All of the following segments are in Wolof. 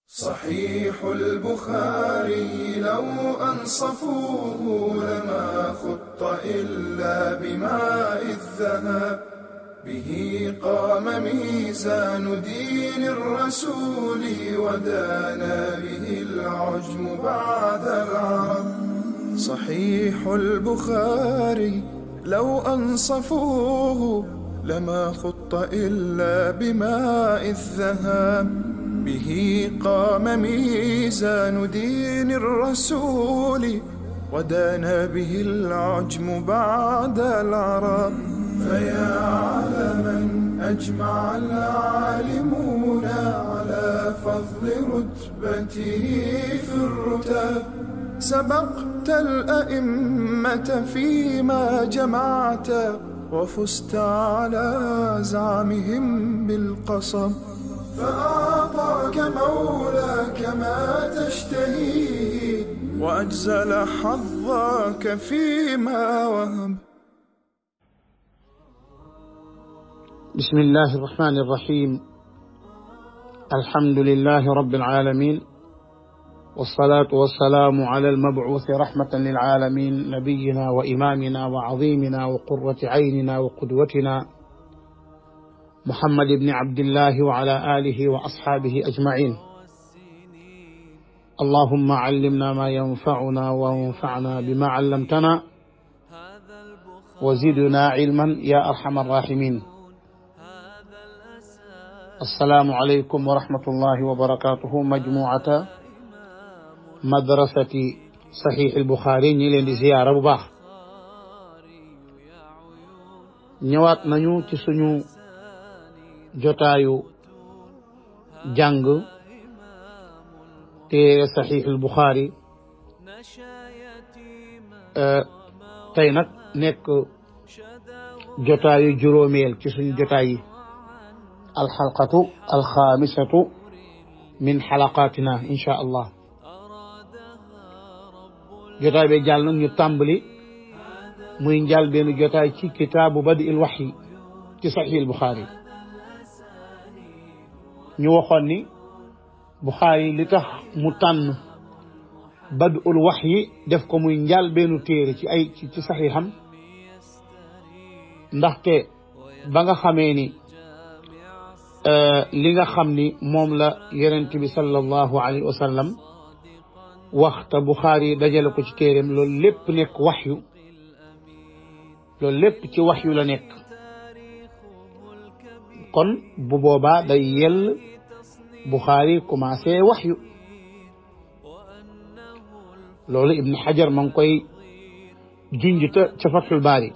صحيح البخاري لو أنصفوه لما خط إلا بماء الذهب به قام ميزان دين الرسول ودانا به العجم بعد العرب صحيح البخاري لو أنصفوه لما خط إلا بماء الذهب به قام ميزان دين الرسول ودانا به العجم بعد العرب فيا علما أجمع العالمون على فضل رتبته في الرتب سبقت الأئمة فيما جمعت وفزت على زعمهم بالقصب فأعطاك مولاك ما تشتهيه وأجزل حظك فيما وهب بسم الله الرحمن الرحيم الحمد لله رب العالمين والصلاة والسلام على المبعوث رحمة للعالمين نبينا وإمامنا وعظيمنا وقرة عيننا وقدوتنا محمد بن عبد الله وعلى آله وأصحابه أجمعين اللهم علمنا ما ينفعنا وانفعنا بما علمتنا وزدنا علما يا أرحم الراحمين السلام عليكم ورحمة الله وبركاته مجموعة مدرسة صحيح البخاري نيلين دي زيارة bu baax ñëwaat nañu ci suñu jotaayu jàng téere saxiixul Buxaari tey nag nekk jotaayu juróomeel ci suñu jotaay yi alxalqatu alxaamisatu min xalaqaatina insha allah jotaay bi jàll nag ñu tàmbali muy njàll benn jotaay ci kitaabu badi il waxyi ci saxiixul Buxaari ñu waxoon ni Buxaari li tax mu tànn badul wax yi def ko muy njaal bennu téere ci ay ci saxiixam ndaxte ba nga xamee ni li nga xam ni moom la yonent bi sallallahu alayhi wa sallam waxta Buxaari dajale ko ci téereem loolu lépp nekk waxyu loolu lépp ci waxyu la nekk kon bu boobaa day yell Buxaari commencé waxyu loolu Ibn Xajar ma ngi koy junj ta ca Fathul Baari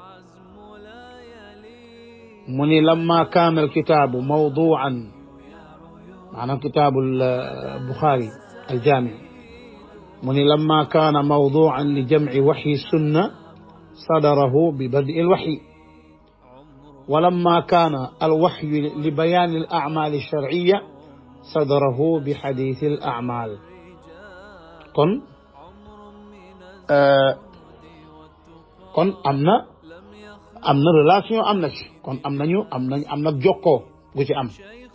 mu ni lamma kaana alkitaabu mawduan maanaam kitaabu Buxaari aljaami mu ni lamma kaana mawduan li jamci waxyi sunna sadarahu bi badi alwaxyi ولما كان الوحي لبيان الأعمال الشرعية صدره بحديث الأعمال كن آه كن أمنا أمنا ريلاسيون أمنا كن أمنا نيو أمنا أمنا جوكو غوتي أم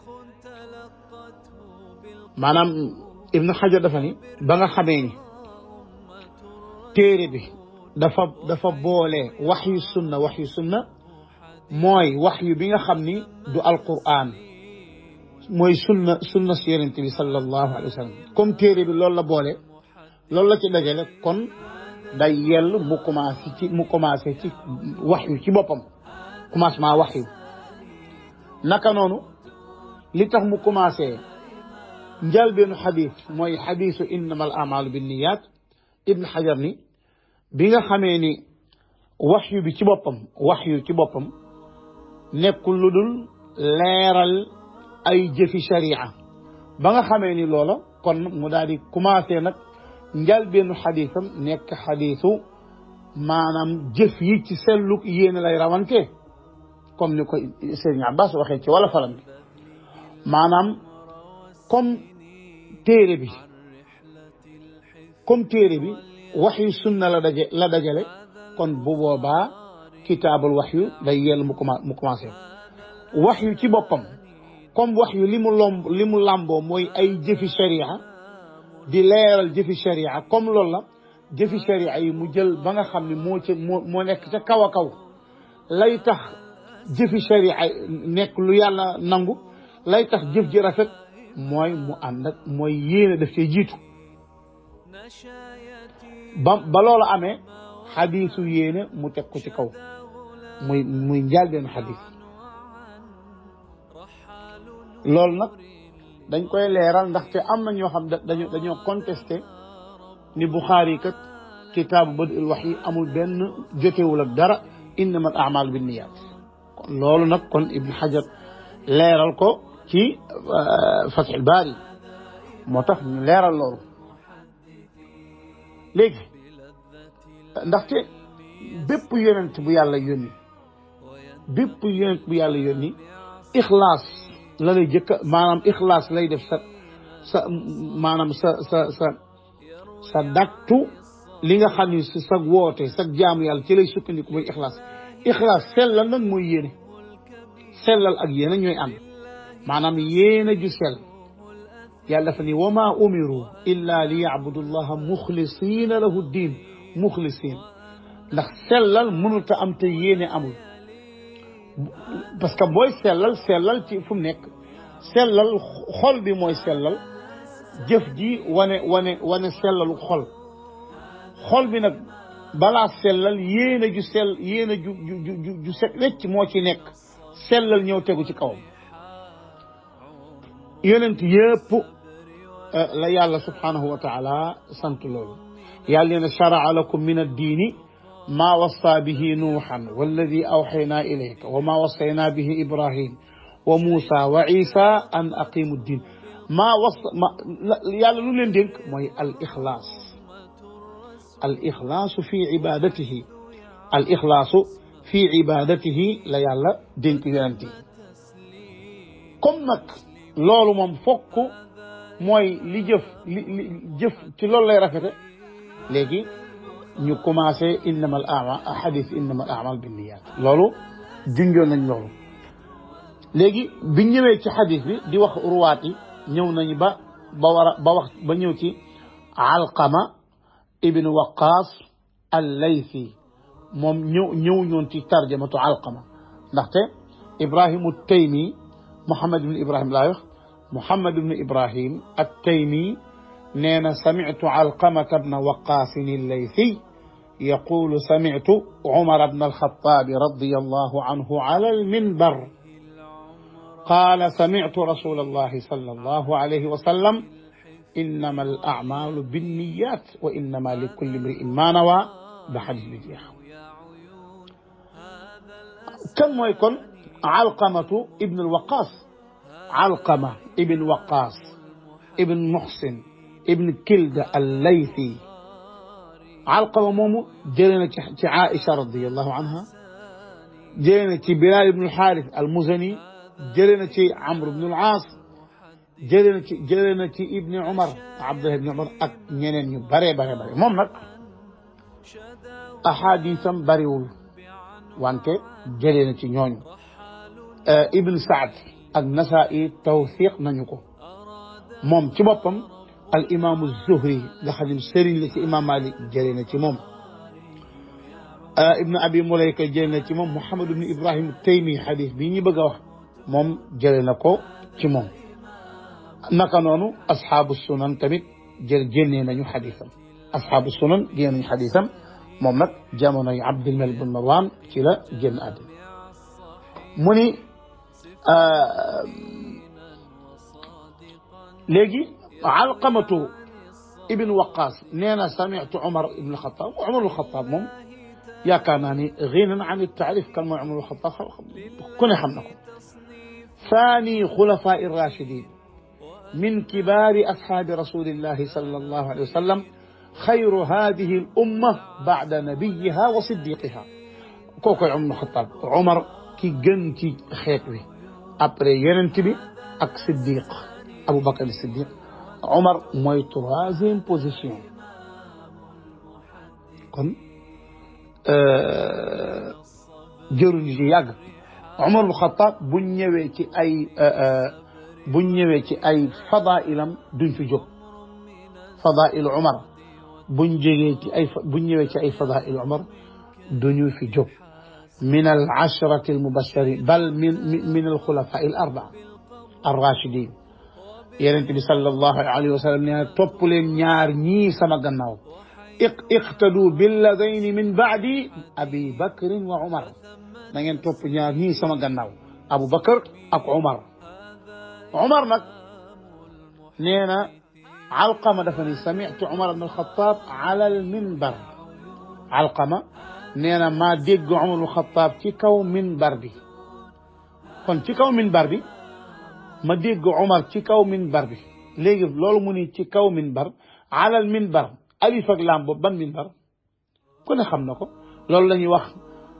maanaam Ibn Hajar dafa ni ba nga xamee ni téere bi dafa dafa boole waxyu sunna waxyu sunna mooy wax yu bi nga xam ni du alquran mooy sunna sunna si yonent bi sallallahu alayhi wa sallam comme téere bi loolu la boole loolu la ci dajale kon day yell mu commencé ci mu commencé ci wax yu ci boppam commencement wax yu naka noonu li tax mu commencé njëlbeenu xadis mooy xadisu innama al amalu binniyat ibn xajar ni bi nga xamee ni wax yu bi ci boppam wax yu ci boppam nekkul lu dul leeral ay jëfi sharia ba nga xamee ni loola kon mu daal di commencé nag njalbeenu xadisam nekk xadisu maanaam jëf yi ci selluk yéene lay rawante comme ni ko Sëriñ Abbas waxee ci wala falam bi maanaam comme téere bi comme téere bi wax yu sunna la daje la dajale kon bu boobaa kitaabul wax yu day yell mu commencé mu commencé wax yu ci boppam comme wax yu li mu lomb li mu làmboo mooy ay jëfi sharia di leeral jëfi sharia comme loolu la jëfi sharia yi mu jël ba nga xam ne moo ca moo moo nekk ca kaw a kaw lay tax jëfi sharia nekk lu yàlla nangu lay tax jëf ji rafet mooy mu ànd ak mooy yéene daf cee jiitu ba ba loolu amee xadiisu yéene mu teg ko ci kaw muy muy njàlbeen xadiis loolu nag dañ koy leeral ndaxte am na ñoo xam dañoo dañoo contesté ni Buxaari kat kitaabu badil wax yi amul benn jotewul ak dara innama al amal bin niyat kon loolu nag kon Ibn Hajar leeral ko ci Fathul Baari moo tax ñu leeral loolu léegi ndaxte bépp yonent bu yàlla yónni bépp yonent bu yàlla yónni ixlaas la lay jëkka maanaam ixlaas lay def sa sa maanaam sa sa sa sa daktu li nga xam ni si sa woote sa jaamu yàlla ci lay sukkandiku mooy ixlaas ixlaas sellal nag mooy yéene sellal ak yéene ñooy ànd maanaam yéene ju sell yàlla dafa ni wa maa umiru illa li yacbudu llaha muxlisiina lahu diin muxlisiin ndax sellal mënut a am te yéene amul parce que booy sellal sellal ci fu mu nekk sellal xol bi mooy sellal jëf ji wane wane wane sellalu xol xol bi nag balaa sellal yéene ju sell yéene ju ju ju ju set wecc moo ci nekk sellal ñëw tegu ci kawam yonent yëpp la yàlla subhanahu wa taala sant loolu yàlla nee na charaa lakum min addiini maa wassa bihi nuuxan walladi awxaynaa ilayka wa maa wassaynaa bihi ibrahim wa muusa wa isa an aqimu ddin maa was ma yàlla lu leen dénk mooy al ixlaas al ixlaasu fi ibadatihi al ixlaasu fi ibadatihi la yàlla dénk yonent yi comme nag loolu moom fokk mooy li jëf li li jëf ci loolu lay rafete léegi ñu commencé innama al amal xadis innama al amal binniyat loolu junjoon nañ loolu léegi biñ ñëwee ci xadis bi di wax ruwaat yi ñëw nañu ba ba war a ba wax ba ñëw ci alqama ibnu waqaas al laythi moom ñëw ñëw ñoon ci tarjamatu alqama ndaxte ibrahimu taymi muhammad ibnu ibrahim laa wax muhammad ibnu ibrahim at taymi nee na samitu alqamata bna waqaasin allaythi يقول سمعت عمر بن الخطاب رضي الله عنه على المنبر قال سمعت رسول الله صلى الله عليه وسلم إنما الأعمال بالنيات وإنما لكل امرئ ما نوى بحديث بجيح كم يكون علقمة ابن الوقاص علقمة ابن وقاص ابن محسن ابن كلد الليثي علقمة مومو جلنا عائشة رضي الله عنها جلنا بلال بن الحارث المزني جلنا عمرو بن العاص جلنا جلنا ابن عمر عبد الله بن عمر ak ñeneen ñu bare bare bare moom nag ahadisam bariwul wante jëlee na ci ñooñu ibn Saad ak Nasaa'i tawfiq nañu ko moom ci boppam al imaamu Zuhri nga xam ne sëriñ la ci imaam Malik jëlee na ci moom ibn Abi Mulayka jëlee na ci moom Muhammad ibn Ibrahim Taymi xadis bii ñu bëgg a wax moom jëlee na ko ci moom naka noonu asxaabu sunan tamit jël génnee nañu xadisam asxaabu sunan génne nañu xadisam moom nag jamonoy Abdul Malik bin Marwan ci la génn àddina mu ni léegi alqamatu ibn waqaas nee na samitu Umar ibn Xataab Umar ibn Xataab moom yaakaar naa ni ginan an taarif kan mooy Umar ibn Xataab ku ne xam na ko ثاني خلفاء الراشدين من كبار أصحاب رسول الله صلى الله عليه وسلم خير هذه الأمة بعد نبيها وصديقها كوكو عمر بن الخطاب عمر كي جن كي خيتوي أبري يننتبي أك صديق أبو بكر الصديق عمر موي troisième position kon jëruñu ci yàgg Umar bu Xattaab bu ñëwee ci ay buñ ñëwee ci ay fadailam duñ fi jóg fadail Umar buñ jógee ci ay buñ ñëwee ci ay fadail Umar duñu fi jóg min al ashrati al mubashirin bal min min al xulafa al arbaa ar rachidin yonent bi sallallahu alayhi wa sallam nee na topp leen ñaar ñii sama gannaaw iqtadu billadayni min baadi abi bakrin wa umar na ngeen topp ñaar ñii sama gannaaw abu bakar ak umar umar nag nee na alqama dafa ni samitu umar ibn alxataab ala alminbar alqama nee na maa dégg umar ibn alxataab ci kaw minbar bi kon ci kaw minbar bi ma dégg Umar ci kaw minbar bi léegi loolu mu ni ci kaw minbar alal minbar alif ak laam boobu ban minbar ku ne xam na ko loolu la ñuy wax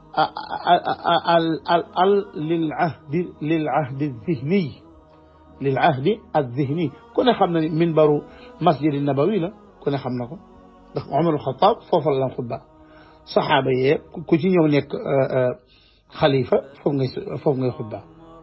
al al al lil ahdi lil ahdi zihni lil ahdi al zihni ku ne xam na ni minbaru masjid nabawi la ku ne xam na ko ndax Umar al Xataab foofu la xutba saxaaba yee ku ci ñëw nekk xalifa foofu ngay foofu ngay xutba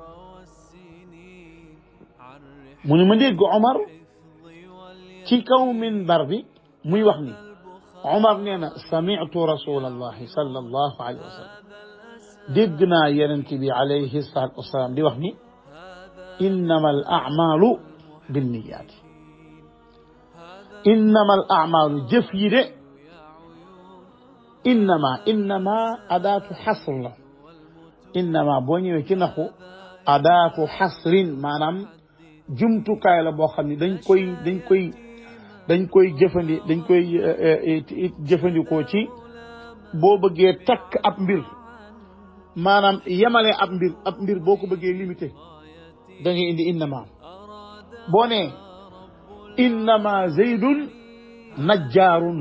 mu ne ma dégg Omar ci kaw minbar bi muy wax ni Omar nee na samitu rasulallahi sallallahu alayhi wa sallam dégg naa yonent bi alayhi salaatu wasalaam di wax ni innama al amalu binniyaati innama al amalu jëf yi de innama innama adaatu xasr la innama boo ñëwee ci naxu adaatu xasrin maanaam jumtukaay la boo xam ne dañ koy dañ koy dañ koy jëfandi dañ koy jëfandikoo ci boo bëggee takk ab mbir maanaam yemale ab mbir ab mbir boo ko bëggee limité da ngay indi innama boo nee innama zaydun najjaarun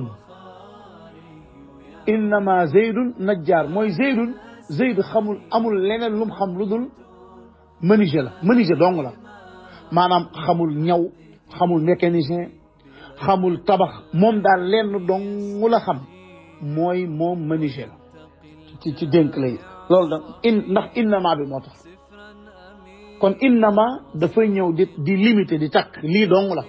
innama zaydun najjaar mooy zaydun zayd xamul amul leneen lum xam lu dul menuisier la menuisier dong la maanaam xamul ñaw xamul mécanicien xamul tabax moom daal lenn dong la xam mooy moom menuisier la ci ci dénk lay loolu da in ndax innama bi moo tax kon innama dafay ñëw di di limité di takk lii dong la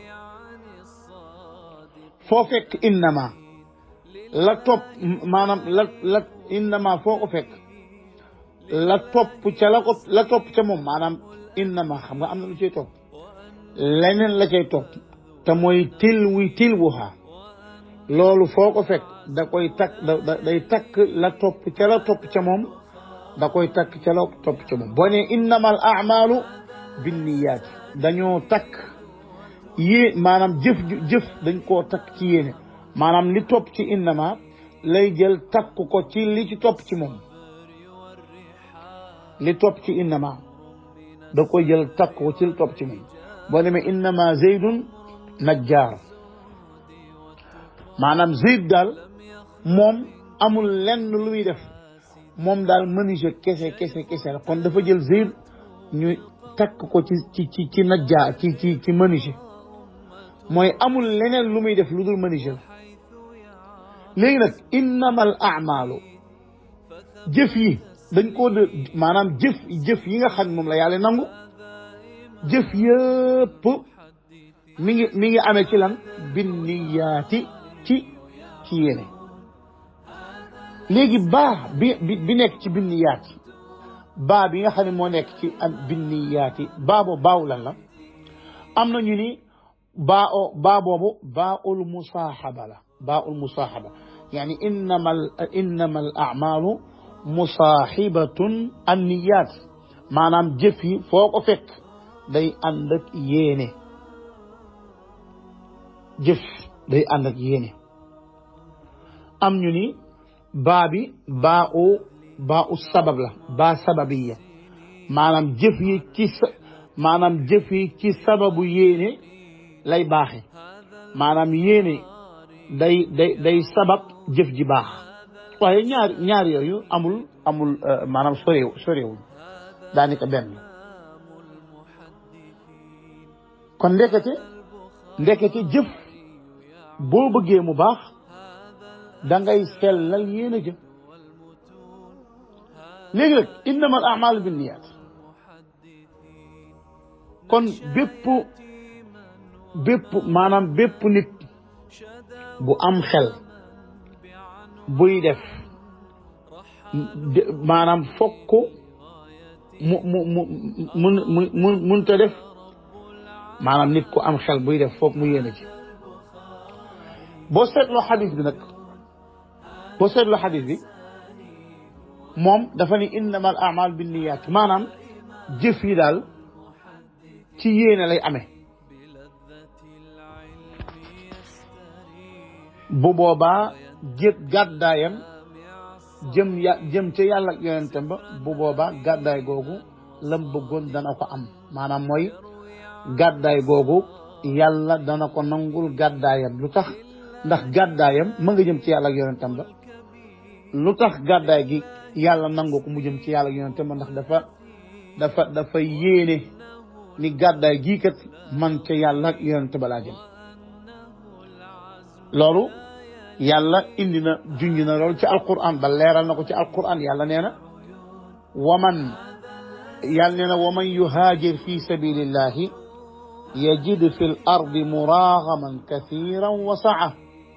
foo fekk innama la topp maanaam la la innama foo ko fekk la topp ca la ko la topp ca moom maanaam innama xam nga am na lu cay topp leneen la cay topp te mooy til wuy til wuxaa loolu foo ko fekk da koy takk da day takk la topp ca la topp ca moom da koy takk ca la topp ca moom boo ne innama al amalu binniyaati dañoo takk yée maanaam jëf jëf dañ koo takk ci yéene maanaam li topp ci innama lay jël takk ko ci li ci topp ci moom li topp ci innama da koy jël takk ko ci li topp ci moom boo demee innama zeydun najjaar maanaam zeyd daal moom amul lenn lu muy def moom daal menuisier kese kese kese la kon dafa jël zeyd ñu takk ko ci ci ci ci najjaar ci ci ci menuisier mooy amul leneen lu muy def lu dul menuisier léegi nag innama al amalu jëf yi dañ koo de maanaam jëf jëf yi nga xam ne moom la yàlla nangu jëf yëpp mi ngi mi ngi amee ci lan binniyaati ci ci yéene léegi baa bi bi nekk ci binniyaati baa bi nga xam ne moo nekk ci am binniyaati baa boobu baaw lan la am na ñu ni baa o baa boobu baa ul musaaxaba la baa ul musaaxaba yaani innama innama al amalu musaaxibatun an niyaat maanaam jëf yi foo ko fekk day ànd ak yéene jëf day ànd ak yéene am ñu ni baa bi baa u baa u sabab la baa sababiya maanaam jëf yi ci maanaam jëf yi ci sababu yéene lay baaxe maanaam yéene day day day sabab jëf ji baax waaye ñaar ñaar yooyu amul amul maanaam soreew soreewul daanaka benn kon ndekete ndekete jëf boo bëggee mu baax da ngay sellal yéen a jëf léegi nag innama al amalu binniyat kon bépp bépp maanaam bépp nit bu am xel buy def maanaam fokk mu mu mu mun mu munta def maanaam nit ku am xel buy def foog mu yéene ci boo seetloo xadis bi nag boo seetloo xadis bi moom dafa ni innama al amal binniyat maanaam jëf yi daal ci yéene lay amee bu boobaa jët gàddaayam jëm ya jëm ca yàlla ak yonentam ba bu boobaa gàddaay googu lam bëggoon dana ko am maanaam mooy gàddaay googu yàlla dana ko nangul gàddaayam lu tax ndax gàddaayam ma nga jëm ci yàlla ak yonentam ba lu tax gàddaay gi yàlla nangu ko mu jëm ci yàlla ak yonentam ba ndax dafa dafa dafa yéene ni gàddaay gii kat man ca yàlla ak yonent ba laa jëm loolu yàlla indi na junj na loolu ci alquran ba leeral na ko ci alquran yàlla nee na waman yàlla nee na waman yuhaajir fi sabilillahi yajid fi l ardi muragaman kathiran wa saa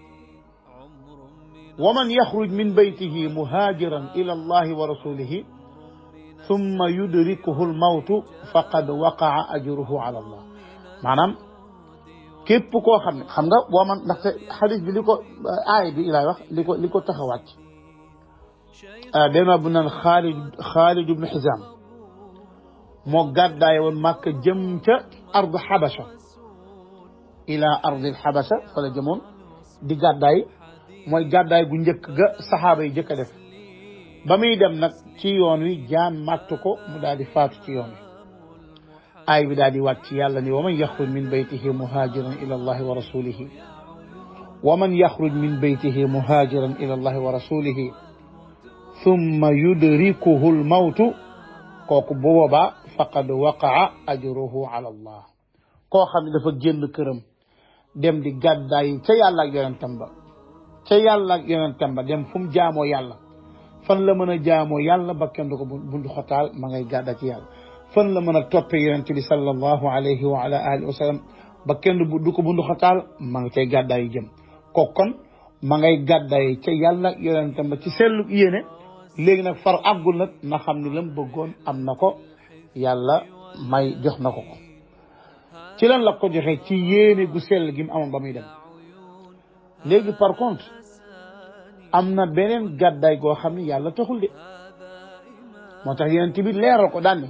waman yaxruj min baytihi muhaajiran ila allahi wa rasulihi thumma yudrikuhu lmawtu faqad waqaa ajruhu ala allah maanaam képp koo xam ne xam nga boo man ndaxte xadis bi li ko aay bi ilaay wax li ko li ko tax a wàcc benn bu naan xaalid xaalid ibnu xisaam moo gàddaay woon màkk jëm ca ard xabasa ila ardi xabasa fa la jëmoon di gàddaay mooy gàddaay gu njëkk ga saxaaba yi jëkk a def ba muy dem nag ci yoon wi jaan màtt ko mu daal di faatu ci yoon wi aay bi daal di wàcc yàlla ni wa man yaxruj min baytihi muhaajiran ila allahi wa rasulihi wa man yaxruj min baytihi muhaajiran ila allahi wa rasulihi thumma yudrikuhu lmawtu kooku bu boobaa faqad waqaa ajruhu ala allah koo xam ne dafa génn këram dem di gàddaay ca yàlla ak yonentam ba ca yàlla ak yonentam ba dem fu mu jaamoo yàlla fan la mën a jaamoo yàlla ba kenn du ko bundu xotaal ma ngay gàdda ci yàlla fan la mën a toppee yonente bi sallallahu alayhi wa ala alihi wa sallam ba kenn du ko bundu xotaal ma nga cay gàddaay jëm kooku kon ma ngay gàddaay ca yàlla ak yonentam ba ci sellu yéene léegi nag far àggul nag na xam ni lam bëggoon am na ko yàlla may jox na ko ko ci lan la ko joxee ci yéene gu sell gi mu amoon ba muy dem léegi par contre am na beneen gàddaay goo xam ne yàlla taxul de moo tax yonent bi leeral ko daan ne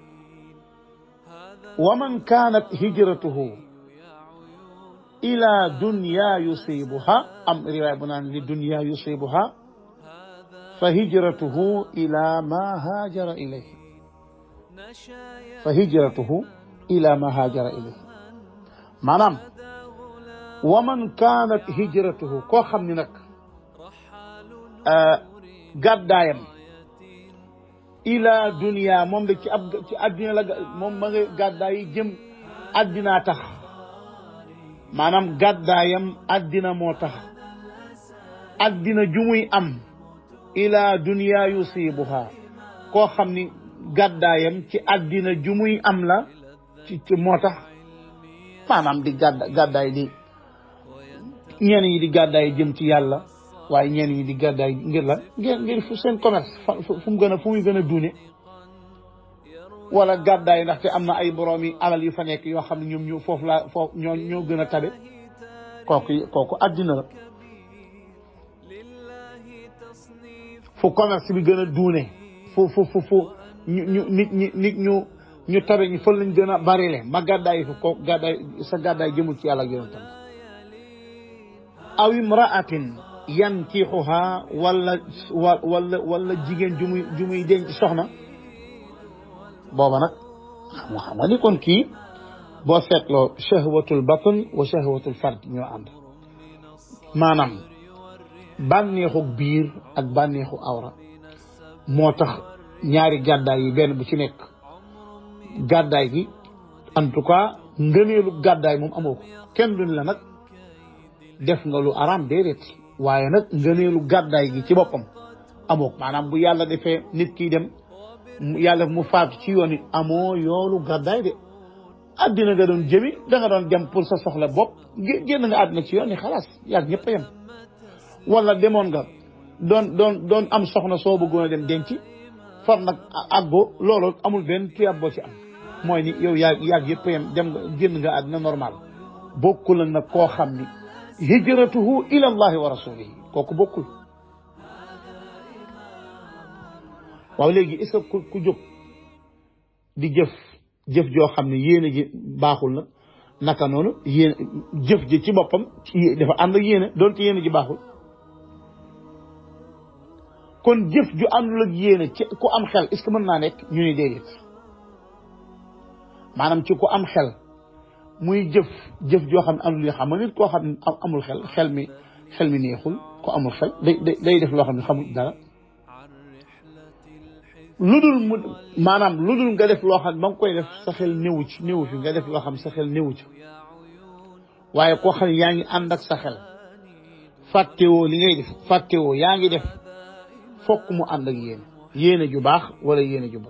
wa man kaanat hijratuhu ila dunya yusibuha am riwaay bu naan li dunya yusibuha fa hijratuhu ila ma haajara ilayhi fa hijratuhu ila ma haajara ilayhi maanaam wa man kaanat hijratuhu koo xam ne nag gàddaayam ila dunia moom da ci ab ci addina la moom ma nga gàddaay yi jëm addinaa tax maanaam gàddaayam addina moo tax addina ju muy am ila dunia yusibuha koo xam ni gàddaayam ci addina ju muy am la ci moo tax maanaam di gàdda gàddaay di ñenn ñi di gàddaay jëm ci yàlla waaye ñenn ñi di gàddaay ngir la ngir ngir fu seen commerce fu mu gën a fu muy gën a duune wala gàddaay ndaxte am na ay borom yi alal yu fa nekk yoo xam ne ñoom ñu foofu laa foofu ñoo ñoo gën a tabe kooku kooku addina la fu commerce bi gën a duune fu fu fu fu ñu ñu nit ñi nit ñu ñu tabe ñi fa lañ gën a barile ma gàddaay fu kooku gàddaay sa gàddaay jëmul ci yàlla ak yonentam aw imraatin yankixuha wala wala wala jigéen ju muy ju muy denc soxna booba nag xam nga xam nga ni kon kii boo seetloo shahwatul batn wa shahwatul fard ñoo ànd maanaam bànneexu biir ak bànneexu awra moo tax ñaari gàddaay yi benn bu ci nekk gàddaay gi en tout cas ngëneelu gàddaay moom amoo ko kenn duñ la nag def nga lu araam déedéet waaye nag ngëneelu gàddaay gi ci boppam amoo maanaam bu yàlla defee nit kiy dem yàlla mu faatu ci yoon it amoo yoolu gàddaay de àddina nga doon jëmi da nga doon dem pour sa soxla bopp génn nga àddina ci yoon ni xalaas yàgg ñëpp a yem wala demoon nga doon doon doon am soxna soo bëggoon a dem denc far nag àggoo loolu amul benn tuyaab boo ci am mooy ni yow yaa yàgg yëpp a yem dem nga génn nga àddina normal bokkul nag koo xam ni hijratuhu ila allahi wa rasulihi kooku bokkul waaw léegi est-ce que ku ku jóg di jëf jëf joo xam ne yéene ji baaxul na naka noonu yéene jëf ji ci boppam dafa ànd ak yéene doonte yéene ji baaxul kon jëf ju àndul ak yéene ci ku am xel est-ce que mën naa nekk ñu ni déedéet maanaam ci ku am xel muy jëf jëf joo xam ne àndul yoo xam nit koo xam ne amul xel xel mi xel mi neexul ku amul xel day day def loo xam ne xamul dara lu dul mu maanaam lu dul nga def loo xam ne ba nga koy def sa xel néewu ci néewu fi nga def loo xam ne sa xel néewu ci waaye koo xam ne yaa ngi ànd ak sa xel fàttewoo li ngay def fàttewoo yaa ngi def fokk mu ànd ak yéene yéene ju baax wala yéene ju bon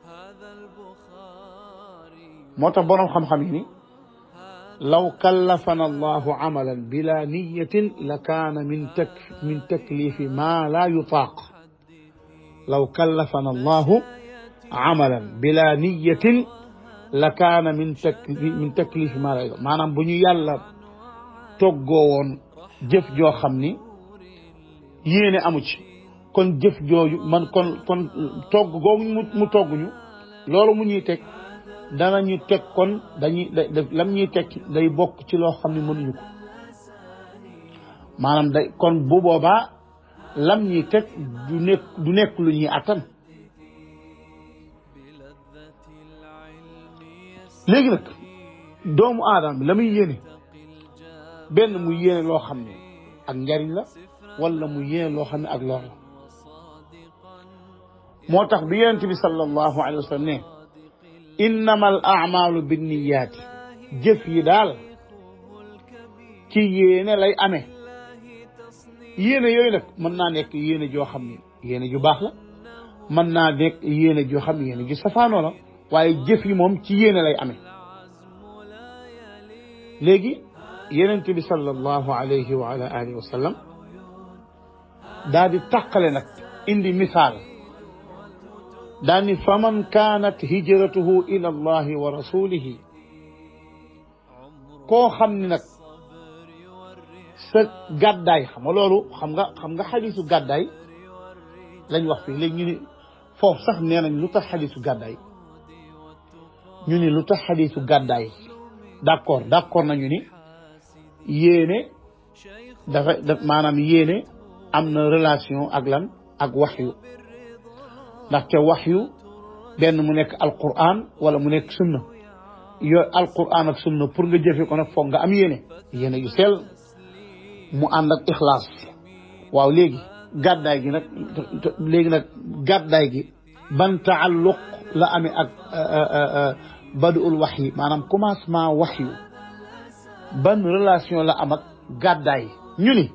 moo tax boroom xam-xam yi ni law kallafana allahu amalan bila niyatin la kaana min tak min taklifi ma la yutaaq law kallafana allahu amalan bila niyatin la kaana min tak min taklifi ma la yutaaq maanaam bu ñu yàlla toggoo woon jëf joo xam ni yéene amu ci kon jëf jooju man kon kon togg googu mu mu togg ñu loolu mu ñuy teg danañu teg kon dañuy lam ñuy teg day bokk ci loo xam ne mënuñu ko maanaam day kon bu boobaa lam ñuy teg du nekk du nekk lu ñuy attan léegi nag doomu aadama bi la muy yéene benn mu yéene loo xam ne ak njariñ la wala mu yéene loo xam ne ak lor la moo tax bi yonent bi sallallahu alayhi wa sallam ne innama al amalu binniyaati jëf yi daal ci yéene lay amee yéene yooyu nag mën naa nekk yéene joo xam ne yéene ju baax la mën naa nekk yéene joo xam ne yéene ju safaanoo la waaye jëf yi moom ci yéene lay amee léegi yonent bi sallallahu alayhi wa ala alihi wa sallam daal di tàqale nag indi misaal daal ni faman kaanat hijratuhu ila allahi wa rasulihi koo xam ni nag sa gàddaay xam nga loolu xam nga xam nga xadisu gàddaay lañ wax fii léegi ñu ni foofu sax nee nañ lu tax xadisu gàddaay ñu ni lu tax xadisu gàddaay d'accord d'accord nañu ni yéene dafa daf maanaam yéene am na relation ak lan ak waxyu ndaxte waxyu benn mu nekk alquran wala mu nekk sunna yooyu alquran ak sunna pour nga jëfe ko nag foog nga am yéene yéene yu sell mu ànd ak ixlaas waaw léegi gàddaay gi nag léegi nag gàddaay gi ban taalluq la amee ak baduul wax yi maanaam commencement waxyu ban relation la am ak gàddaay ñu ni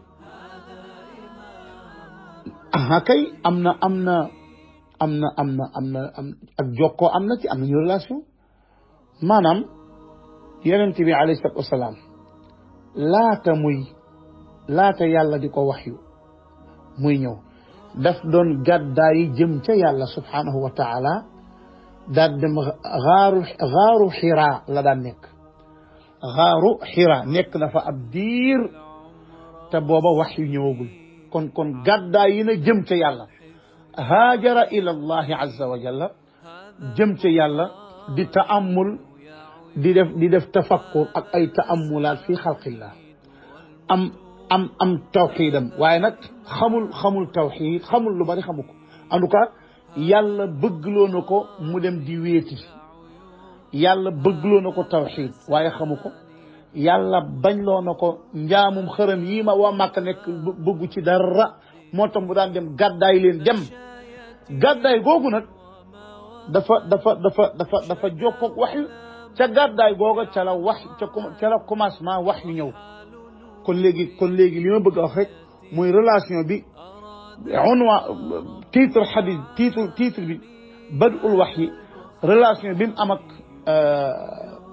aha kay am na am na am na am na am na am ak jokkoo am na ci am nañu relation maanaam yonent bi alayhi salaatu wasalaam laata muy laata yàlla di ko waxyu muy ñëw daf doon gàddaayi jëm ca yàlla subhaanahu wa taala daal dem xaaru xaaru xiraa la daan nekk xaaru xiraa nekk na fa ab diir te booba waxyu ñëwagul kon kon gàddaay yi na jëm ca yàlla haajara ila allahi azza wa jalla jëm ca yàlla di taamul di def di def tafakkur ak ay taamulaat fi xalqillah am am am tawxiidam waaye nag xamul xamul tawxiid xamul lu bari xamu ko en tout cas yàlla bëggloo na ko mu dem di wéeti yàlla bëggloo na ko tawxiid waaye xamu ko yàlla bañloo na ko njaamum xërëm yii ma waa Màkka nekk bëggu ci dara moo tax mu daan dem gàddaay leen dem gàddaay googu nag dafa dafa dafa dafa dafa jokkoog wax yu ca gàddaay googa ca la wax ca ca la commencement wax yu ñëw kon léegi kon léegi li ma bëgg a wax rek mooy relation bi unwa titre xadis titre titre bi badul wax yi relation bi mu am ak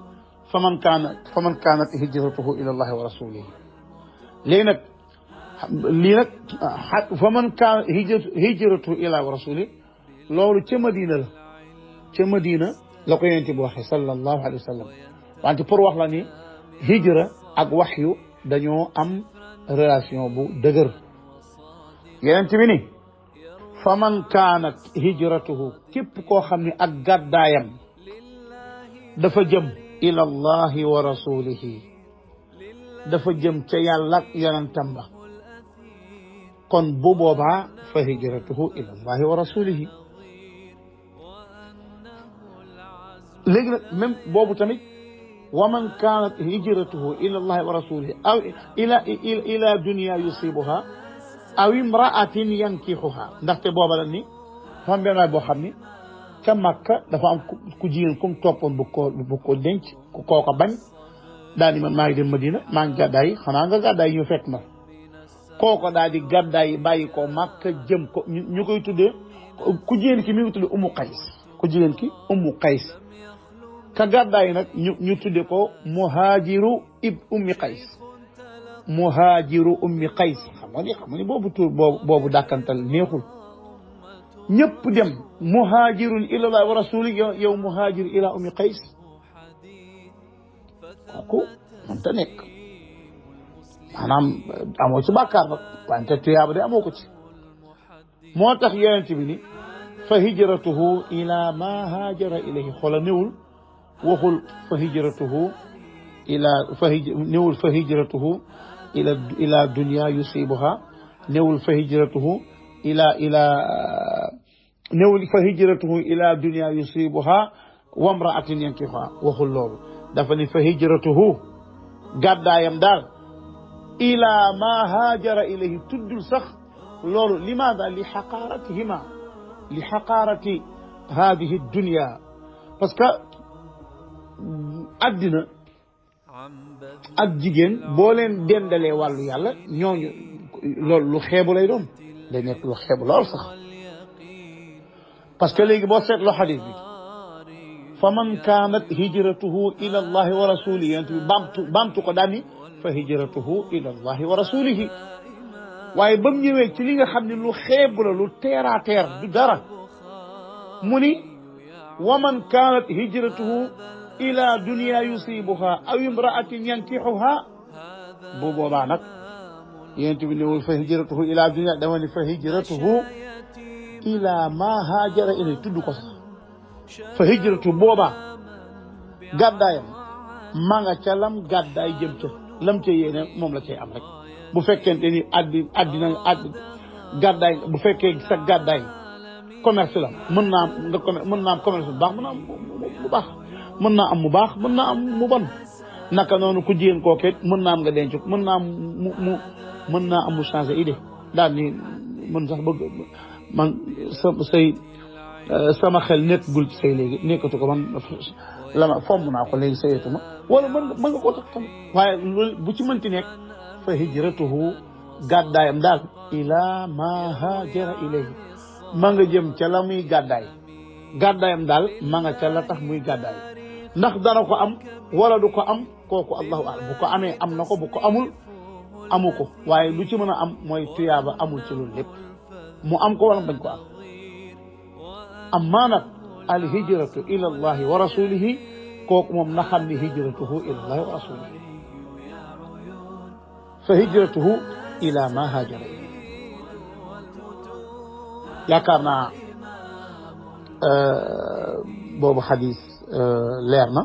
faman kaana faman kaanat hijratuhu ila allahi wa rasulihi léegi nag lii nag faman kaana hijratuhu ila wa rasulihi loolu ca Madina la ca Madina la ko yonent bi waxee sallallahu alayhi wa sallam wante pour wax la ni hijra ak waxyu dañoo am relation bu dëgër yonent bi ni fa man kaanat hijratuhu képp koo xam ne ak gàddaayam dafa jëm ila allahi wa rasulihi dafa jëm ca yàlla ak yonentam ba kon bu boobaa fa hijratuhu ila allahi wa rasulihi léegi nag même boobu tamit wa man kaanat hijratuhu ila allahi wa rasulihi aw ila ila dunia yusibuha aw imraatin yankixuha ndaxte booba la ni dafa am benn waay boo xam ni ca Makka dafa am ku jigéen kum toppoon bu ko bu ko denc ku kooko bañ daal di man maa ngi dem Madina maa ngi gàddaay yi xanaa nga gàddaay ñu fekk ma kooko daal di gàddaay yi bàyyi ko Makka jëm ko ñu koy tuddee ku jigéen ki mi ngi tuddee Umu Qays ku jigéen ki Umu Qays ka gàddaay nag ñu ñu tudde ko muhaajiru ib ummi qays muhaajiru ummi qays xam nga ni xam nga ni boobu tur boobu boobu dàkkantal neexul ñëpp dem muhaajirun ila allah wa rasuli yow yow muhaajir ila ummi qays kooku mënta nekk maanaam amoo ci bàkkaar nag wante tuyaaba de amoo ko ci moo tax yonent bi ni fa hijratuhu ila ma haajara ilayhi xoola néwul waxul fa hijratuhu ila fa néwul fa hijratuhu ila ila dunia yusibuha néwul fa hijratuhu ila ila néwul fa hijratuhu ila dunia yusibuha wa mraatin yankiha waxul loolu dafa ni fa hijratuhu gàddaayam daal ila ma haajara ilayhi tuddul sax loolu limaada li xaqaaratihima li xaqaarati hadihi dunia parce que addina ak jigéen boo leen dendalee wàllu yàlla ñooñu loolu lu xeebu lay doon day nekk lu xeebu lool sax parce que léegi boo seetloo xadis bi fa man kaanat hijratuhu ila allahi wa rasulihi yonent bi baamtu baamtu ko daal ni fa hijratuhu ila allahi wa rasulihi waaye ba mu ñëwee ci li nga xam ne lu xeebu la lu teer a teer du dara mu ni wa man kaanat hijratuhu ila dunia yusibuha aw imraatin yankixuha bu boobaa nag yonent bi newul fa hijratuhu ila dunia dama ni fa hijratuhu ila ma haajara ilay tudd ko sax fa hijratu boobaa gàddaayam maa nga ca lam gàddaay jëm ca lam ca yéene moom la cay am rek bu fekkente ni addi addina add gàddaay bu fekkee sa gàddaay commerce la mën naa am nga commerce mën naa am commerce bu baax mën naa am bu baax mën naa am mu baax mën naa am mu bon naka noonu ku jigéen kooket mën naa am nga denc mën naa am mu mu mën naa am mu changé idée daal ni mën sax bëgg man sa say sama xel nekkagul ci say léegi nekkatu ko man la ma fomm naa ko léegi sayetuma wala mën nga mën nga koo tax tamit waaye loolu bu ci mënti nekk fa hijratuhu gàddaayam daal ila ma haajara ilayhi ma nga jëm ca la muy gàddaay gàddaayam daal ma nga ca la tax muy gàddaay ndax dana ko am wala du ko am kooku allahu alam bu ko amee am na ko bu ko amul amu ko waaye lu ci mën a am mooy tuyaaba amul ci loolu lépp mu am ko wala bañ ko am amma nag al hijratu ila allahi wa rasulihi kooku moom na xam ni hijratuhu ila allahi wa rasulihi fa hijratuhu ila ma haajara yaakaar naa boobu xadis leer na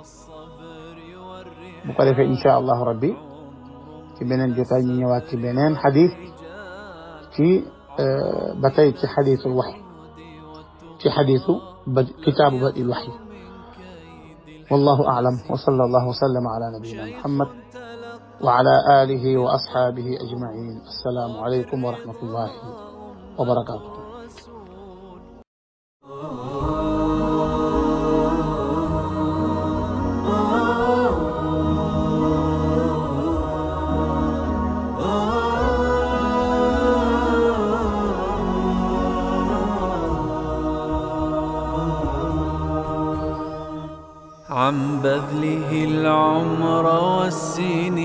bu ko defee insha allahu rabbi ci beneen jotaay ñu ñëwaat ci beneen xadis ci ba tey ci xadisul waxyi ci xadisu ba kitaabu badi lwaxyi wallahu aclam wa salla allahu wa sallama ala nabiyina muhammad wa ala alihi wa asxaabihi ajmain assalaamu aleykum wa rahmatullahi wa barakatuh عن بذله السنين